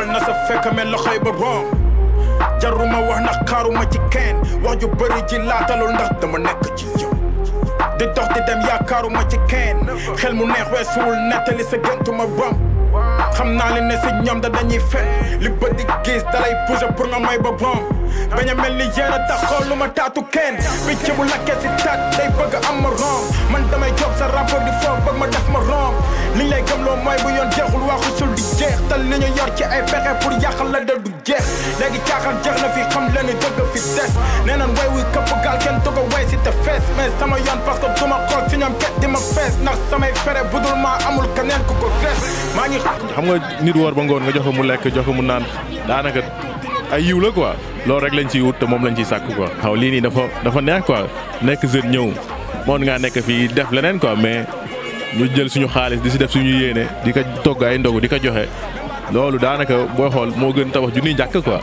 na sa fekk mel loxoy ba rom jaruma wax ndax xaaruma ci kenn wax ju bëri ji laatalul ndax dama nekk ci yow di dox di dem yaakaaruma ci kenn xel mu neex weesuwul nettali sa gëntuma rom xam naa leen ne si ñoom da dañuy fen li bët di gis dalay poussé pour nga may ba rom bañ a mel ni yéen a tax xool lu ma taatu kenn picc bu lakkee si taat day bëgg am ma rom man damay job sa rapport di foog bëgg ma def ma rom liñ lay gëmloo mooy bu yoon jeexul waxu sul di jeex te li ñu yor ci ay pexe pour yàqal la da du jeex léegi caaxaan jeex na fi xam leen ni dëgg fi des nee naan way wuy këpp gaal kenn dugg a way si te fees mais sama yoon parce que duma xool si ñoom ket di ma fees ndax samay fere budul maa amul keneen ku ko res maa ngi xam nga nit woor ba ngoon nga jox ko mu lekk jox ko mu naan daanaka ay yiw la quoi loolu rek lañ ciy wut te moom lañ ciy sàkk quoi. xaw lii nii dafa dafa neex quoi nekk jeune ñëw moon ngaa nekk fii def leneen quoi mais ñu jël suñu xaalis di si def suñu yéene di ko togg ay ndogu di ko joxe loolu daanaka booy xool moo gën tabax junniy jàkk quoi.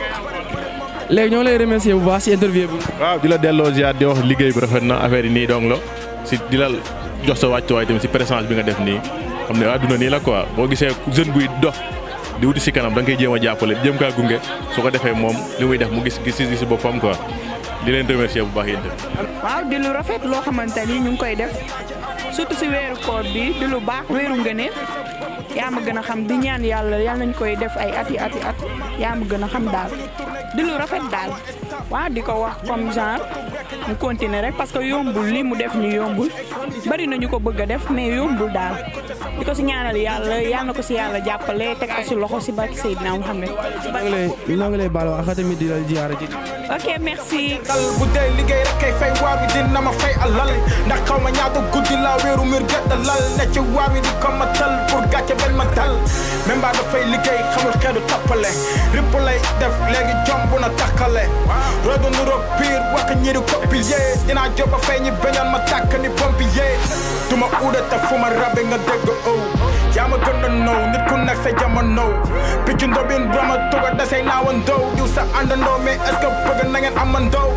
léegi ñoo lay remercier bu baax si interview bi. waaw di la delloo ziar di wax liggéey bi rafet na affaire yi nii dong la si di la jox sa wàccuwaay tamit si présence bi nga def nii xam ne àdduna nii la quoi boo gisee jeune buy dox di wuti si kanam da nga koy jéem a jàppale jéem kaa gunge su ko defee moom li muy def mu gis gis si boppam quoi di leen remercier bu baax yéen tamit. waaw di lu rafet loo xamante ni ñu ngi koy def surtout si weeru koor bi di lu baax weeru ngëneel yaa ma gën a xam di ñaan yàlla yàlla nañ koy def ay ati ati at yaa ma gën a xam daal di lu rafet daal waaw di ko wax comme genre mu continuer rek parce que yombul li mu def ñu yombul bari nañu ko bëgg a def mais yombul daal di ko si ñaanal yàlla yàlla na ko si yàlla jàppale teg ko si loxo si barki Seydina Muhammad noo ngi lay noo ngi lay baal wax tamit di la ziyaara ji. ok merci dal bu dee liggéey rek kay fay waar bi dina ma fay alal ndax xaw ma ñaata guddi laa wéeru mbir gëdd lal ne ci waar bi di ko ma tal pour gàcce bañ ma dal même ba dafay liggéey xamul xeetu tappale ripp lay def léegi jomb na takkale rodo nuroog piir wax ñi di copier dinaa jóg ba fay ñi bañoon ma tàkk ni pompier duma uude te fu ma rabe nga dégg ow yaa ma gën a now nit ku nekk sa jamono picc ndobin brama tuga dasay naawa ndow diw sa àndandoo mais est-ce que bëgg na ngeen amandoo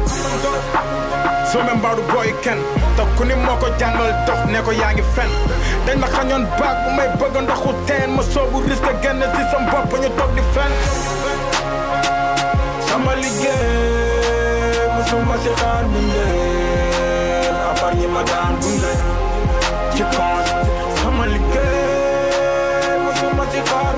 soo me mbaadu booy kenn te ku ni moo ko jàngal dox ne ko yaa ngi fen dañ ma xañoon baag bu may bëgg ndoxu teen ma soobu risque génn si sam bopp ñu toog di fen sama liggéey musuma si xaar bindee à part ñi ma daan gunge ci kaw sama liggéey musuma si xaar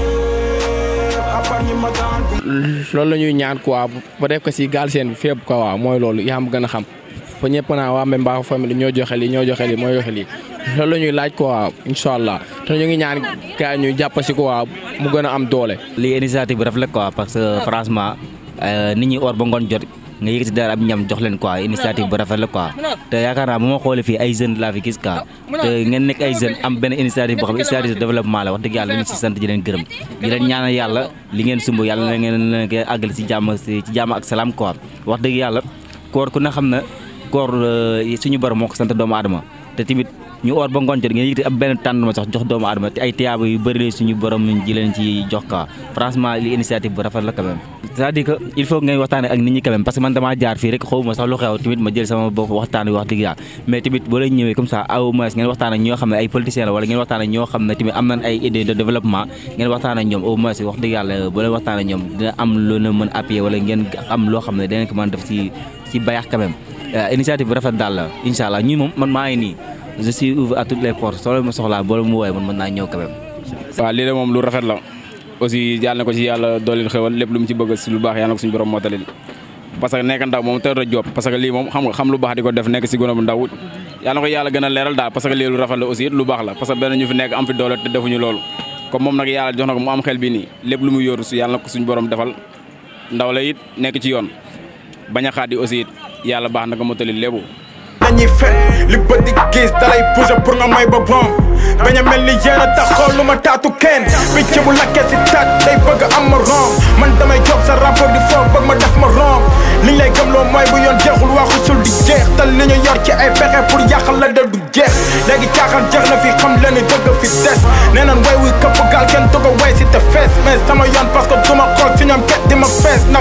bindee à part ñi ma daan gunge loolu la ñuy ñaan quoi ba def ko si gaal seen bi fépp quoi waaw mooy loolu yaa ma gën a xam fa ñëpp naa waa Mbemba famille ñoo joxe lii ñoo joxe lii mooy joxe lii loolu la ñuy laaj quoi incha allah te ñu ngi ñaan gars ñu jàpp si quoi mu gën a am doole. lii initiative bi rafet la quoi parce que franchement nit ñi or ba ngoon jot nga yëg si dara ab ñam jox leen quoi initiative bu rafet la quoi te yaakaar naa bu ma xoolee fii ay jeunes laa fi gis quoi te ngeen nekk ay jeunes am benn initiative boo xam ne initiative de développement la wax dëgg yàlla dañu si sant di leen gërëm di leen ñaanal yàlla li ngeen sumb yàlla na ngeen leen koy àggal si jàmm si jàmm ak salaam quoi wax dëgg yàlla koor ku ne xam na koor suñu borom moo ko sant doomu aadama te tamit ñu oor ba ngoon jot ngeen yëkkati ab benn tànn ma sax jox doomu aadama te ay tiyaaba yu bëri la suñu borom ji leen ci jox quoi franchement li initiative bu rafet la quand même c'est-à-dire que il faut ngeen waxtaane ak nit ñi quand même parce que man damaa jaar fii rek xawma sax lu xew tamit ma jël sama bopp waxtaan wi wax dëgg yàlla mais tamit boo leen ñëwee comme ça au moins ngeen waxtaan ak ñoo xam ne ay politiciens la wala ngeen waxtaan ak ñoo xam ne tamit am nañ ay idées de développement ngeen waxtaan ak ñoom au moins wax dëgg yàlla boo leen waxtaan ak ñoom dina am lu na mën appuyer wala ngeen am loo xam ne danañ ko mën def si si bayax quand même initiative bu rafet daal la incha allah ñun moom man maa ngi nii je suis ouvert à toutes les portes soo leen ma soxlaa boo mu woowee man mën naa ñëw quand même. waaw lii de moom lu rafet la aussi yàlla na ko ci yàlla dooleel xewal lépp lu mu ci bëgg si lu baax yàlla na ko suñu borom mootalil parce que nekk ndaw moom teel a job parce que lii moom xam nga xam lu baax di ko def nekk si gone bu ndaw yàlla na ko yàlla gën a leeral daal parce que lii lu rafet la aussi lu baax la parce que benn ñu fi nekk am fi doole te defuñu loolu comme moom nag yàlla jox na ko mu am xel bi nii lépp lu mu yóoru si yàlla na ko suñu borom defal ndaw la it nekk ci yoon bañ a xaat yi aussi it yàlla baax na ko mootalil lépp dañuy fen li bët di gis dalay poussé pour nga may ba bon bañ a mel ni yéen a tax xool lu ma taatu kenn picc bu lakkee si taat day bëgg am ma rom man damay job sa rapport di foog bëgg ma def ma rom liñ lay gëmloo mooy bu yoon jeexul waxu sul di jeex te li ñu yor ci ay pexe pour yàqal la da du jeex léegi caaxaan jeex na fi xam leen ni dëgg fi des nee naan way wuy këpp gaal kenn dugg a way si te fees mais sama yoon parce que duma xool si ñoom ket di ma fees ndax samay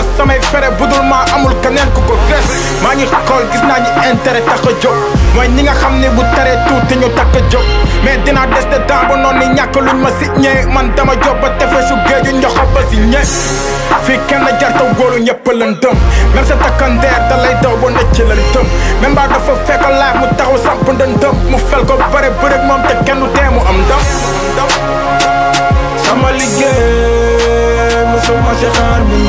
fere budul maa amul keneen ku ko res maa ngi xool gis naa ñi intérêt tax a jóg mooy ñi nga xam ne bu taree tuuti ñu takk a jóg mais dinaa des de temps ba noonu ni ñàkk luñ ma si ñee man dama jóg ba tefesu géeju njoxo ba si ñe fii kenn jarta wóolu ñëpp lan dëm même sa takkandeer da lay daw ba necc lan dëm même ba dafa fekk laaj mu taxaw samp ndëndëm mu fel ko bare bërëg moom te kenn du tee mu am ndam sama liggéey musuma si xaar bu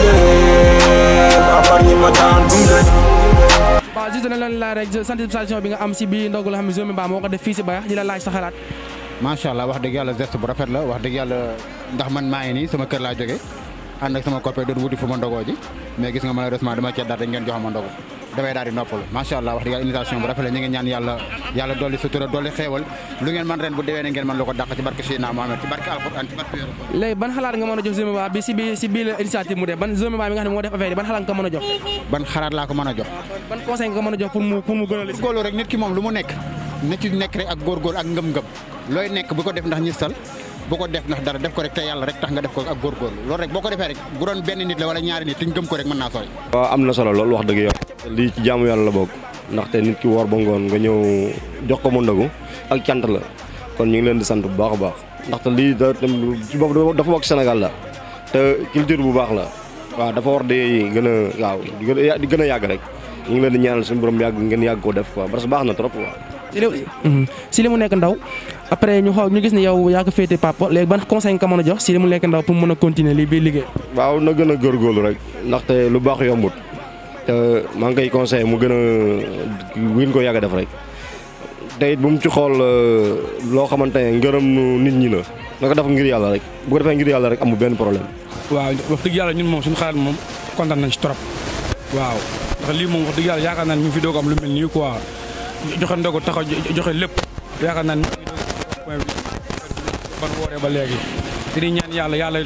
ndéef à part ñi ma daan gunge waaw juste na leen laaj rek sensibilisation bi nga am si bii ndogu la xam ne Zomi Mba moo ko def fii si Bayax di la laaj sa xalaat macha allah wax dëgg yàlla geste bu rafet la wax dëgg yàlla ndax man maa ngi nii sama kër laa jóge ànd ak sama copain doon wuti fu ma ndogoo ji mais gis nga malheureusement dama cee daal dañ ngeen jox ma ndogu damay daal di noppalu macha allah wax dëgg yàlla invitation bu rafet la ñu ngi ñaan yàlla yàlla dolli sutura dolli xéewal lu ngeen man ren bu déwee ne ngeen man lu ko dàq ci barke Seydina Mohamed ci barke alquran ci barke weeru koor. léegi ban xalaat nga mën a jox Zomi Mba bi si bi si bii la initiative mu def ban Zomi Mba mi nga xam ne moo def affaire yi ban xalaat nga ko mën a jox ban xalaat laa ko mën a jox ban conseil nga ko mën a jox pour mu pour mu gën a lis góorlu rek nit ki moom lu mu nekk na ci nekk rek ak góorgóor ak ngëm-ngëm looy nekk bu ko def ndax ñistal bu ko def ndax dara def ko rek te yàlla rek tax nga def ko ak góorgóorlu loolu rek boo ko defee rek bu doon benn nit la wala ñaari nit te ñu gëm ko rek mën naa sooy waaw am na solo loolu wax dëgg yow lii ci jaamu yàlla la bokk ndaxte nit ki woor ba ngoon nga ñëw jox ko mu ndogu ak cant la kon ñu ngi leen di sant bu baax a baax ndaxte lii da ci bopp dafa bokk Sénégal la te culture bu baax la waaw dafa war di gën a waaw di gën a di gën a yàgg rek ñu ngi leen di ñaanal suñu borom yàgg ngeen yàgg koo def quoi parce que baax na trop quoi. si li si li mu nekk ndaw après ñu xool ñu gis ne yow yaa ko féete papa léegi ban conseil nga ko mën a jox si li mu nekk ndaw pour mën a continuer lii bii liggéey waaw na gën a góorgóorlu rek ndaxte lu baax yombut te maa ngi koy conseillé mu gën a gën ko yàgg a def rek te it bu mu ci xool loo xamante ne ngërëm nit ñi la na ko def ngir yàlla rek bu ko defee ngir yàlla rek amul benn problème. waaw wax dëgg yàlla ñun moom suñu xalaat moom kontaan nañ ci trop waaw ndax lii moom wax dëgg yàlla yaakaar naa ne ñu fi doog am lu mel nii quoi joxe ndogu taxaw joxe lépp yaakaar naa ne point bi ban wooree ba léegi te di ñaan yàlla yàlla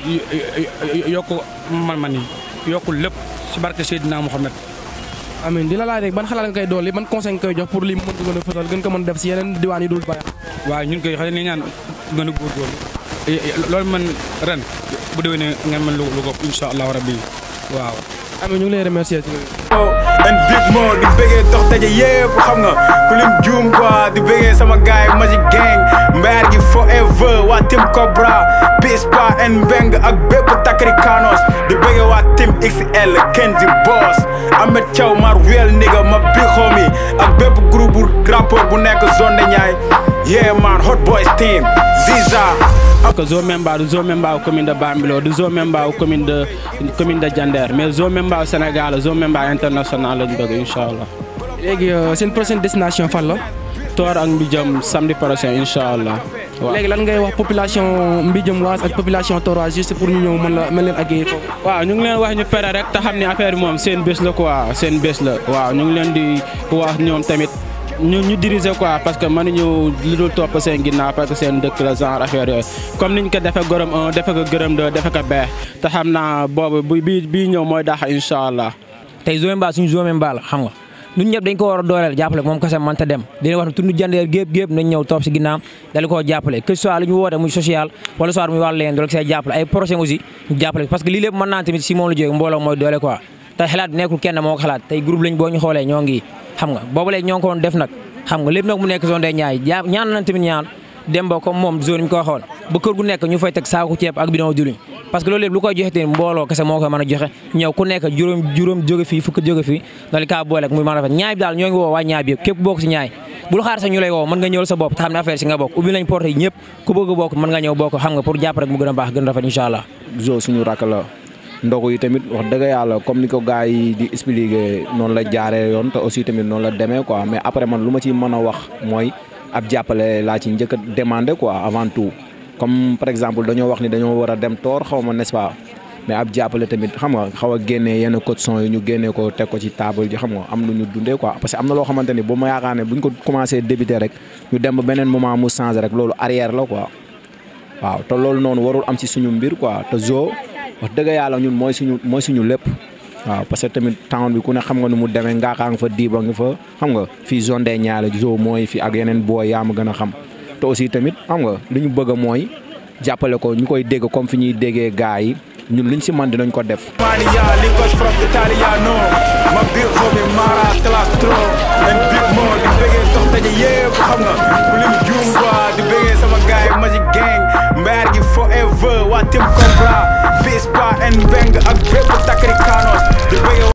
yokk man-man yi yokkul lépp ci barke Seydina Mohamed amiin di la laaj rek ban xalaat nga koy dolli ban conseil nga koy jox pour lii mu mën ko gën a fësal gën ko mën def si yeneen diwaan yi dul Bayax waaw ñun koy xale ni ñaan gën a góorgóorlu loolu man ren bu déwénee ngeen mën lu ko incha allahu rabbi waaw amiin ñu ngi lay remercier ci and big mo di bëggee dox daje yëpp xam nga ku lim juum quoi di bëggee sama gaay Magic Gang mbaar gi forever waa Team Cobra Pispa and Mbeng ak bépp takri kanos di bëggee waa Team XL Kenzi Boss Ahmed Thiaw mar real nigga ma big homie ak bépp groupe bu rapport bu nekk zone de Niayes yeah man hot boys team Ziza que Zomi Mba du Zomi Mba commune de Bambilor du Zomi Mba commune de commune de Diender mais Zomi Mba Sénégal Zomi Mba international lañ bëgg incha allah. léegi seen prochaine destination fan la. Tor ak Mbijam samedi prochain incha allah. waaw léegi lan ngay wax population Mbijam waas ak population Toroise juste pour ñu ñëw mën la mën leen accueillir foofu. waaw ñu ngi leen wax ñu fere rek te xam ne affaire bi moom seen bés la quoi seen bés la waaw ñu ngi leen di wax ñoom tamit. ñu ñu diriger quoi parce que mënuñu lu dul topp seen ginnaaw parce que seen dëkk la genre affaire yooyu comme niñ ko defee gërëm un defee ko gërëm deux defee ko beex te xam naa boobu bu bii bii ñëw mooy dax incha allah. tey Zomi Mba suñu Zomi Mba la xam nga ñun ñëpp dañ ko war a dooleel jàppale moom kese mënta dem dina wax ne tund jandeer gépp gépp nañ ñëw topp si ginnaaw dali koo jàppale que ce soit lu ñu woote muy social wala soit muy wàllu leen doole see jàppale ay projet aussi ñu jàppale parce que lii lépp mën naa tamit si moom la jógee mbooloo mooy doole quoi te xalaat nekkul kenn moo ko xalaat tey groupe lañ boo ñu xoolee ñoo ngi xam nga boobu léegi ñoo ngi ko doon def nag xam nga lépp nag mu nekk zone des Niayes ja ñaan nañ tamit ñaan dem ba comme moom zone ñu ko waxoon ba kër gu nekk ñu fay teg saaku ceeb ak bidon diwlin parce que loolu lépp lu koy joxe tamit mbooloo kese moo koy mën a joxe ñëw ku nekk juróom juróom jóge fii fukk jóge fii dali kaa boole muy mën a rafet ñaay bi daal ñoo ngi woo waa ñaay bi yëpp képp bokk si ñaay bul xaar sax ñu lay woo mën nga ñëwal sa bopp te xam ne affaire si nga bokk ubbi nañ porte yi ñëpp ku bëgg a bokk mën nga ñëw bokk xam nga pour jàpp rek mu gën a baax gën a rafet incha allah zo suñu rakk la ndogu yi tamit wax dëgg yàlla comme ni ko gars yi di expliquer noonu la jaaree yoon te aussi tamit noonu la demee quoi mais après man lu ma ci mën a wax mooy ab jàppale laa ci njëkk a demandé quoi avant tout comme par exemple dañoo wax ni dañoo war a dem toor xaw ma n'est-ce pas mais ab jàppale tamit xam nga xaw a génnee yenn caution yi ñu génnee ko teg ko ci table ji xam nga am lu ñu dundee quoi parce que am na loo xamante ni bu ma yaakaar ne buñ ko commencé débuter rek ñu dem ba beneen moment mu changé rek loolu arrière la quoi waaw te loolu noonu warul am ci suñu mbir quoi te zo wax dëgg yàlla ñun mooy suñu mooy suñu lépp waaw parce que tamit town bi ku ne xam nga nu mu demee ngaaxaa nga fa diiba nga fa xam nga fii zone des Niayes la zo mooy fi ak yeneen booy yaa ma gën a xam te aussi tamit xam nga li ñu bëgg a mooy jàppale ko ñu koy dégg comme fi ñuy déggee gars yi ñun luñ si man dinañ ko def. Mania, Lagos from Italiano ma biir homie Mara Clastro and Big Mo di bëggee dox daje yëpp xam nga bu lim juum quoi di bëggee sama gaay Magic Gang mbaar gi forever waa Team Cobra Peace Pa and Bang ak bépp Takrikanos di bëggee